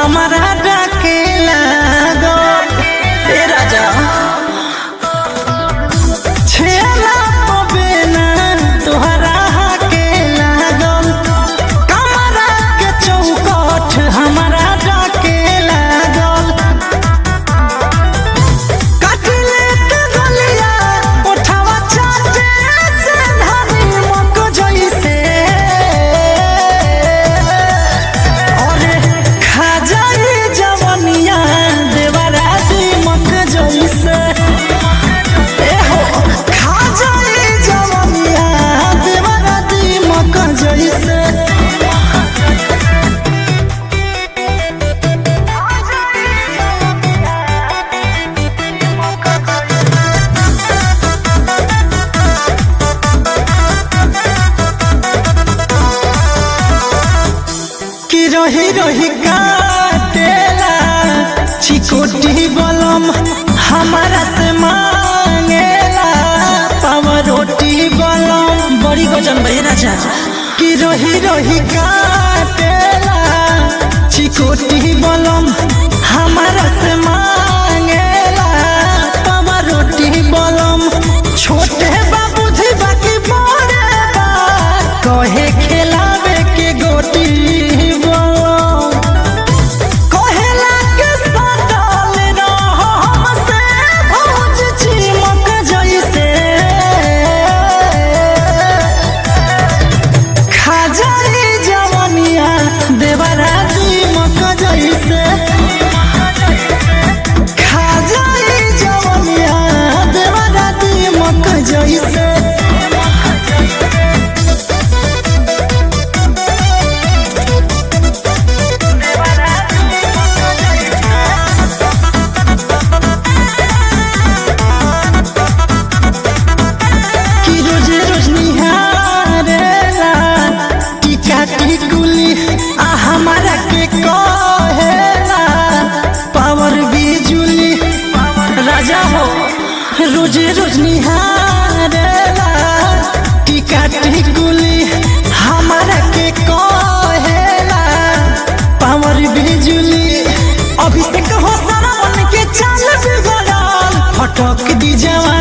हमारा डाके लागो ए राजा छेला पबेना तोहरा हाके लागल कमरा के चौकठ हमारा डाके लागल काटले के गलिया उठावा चाटे से धनी मक जइसे अरे खा जाई जवनिया देवरा दीमक जइसे ए हो खा जाई जवनिया देवरा दीमक जइसे कि रही रही काटेला चिकोटी बलम हमारा से मांगेला पावर रोटी बलम बड़ी गजन भाई राजा कि रही रही काटेला चिकोटी बलम हमारा से मांगेला पावर रोटी बलम छोटे बाबूजी बाकी बड़े बा कहे खिलावे के गोटी बलम कहेला के सटल रह हमसे भौज चिमक जइसे खा जाई जवनिया देवरा दीमक जइसे खा जाई जवनिया देवरा दीमक जइसे कि रोजे रोज निहारेला टीका टिकुली आ हमारा के कहेला पावर बिजुली राजा हो रोजे रोज निहारेला टीका टिकुली हमारा के कहेला पावर बिजुली अभिषेक हो सारा मन के चाल बिगड़ल फटक दी जवान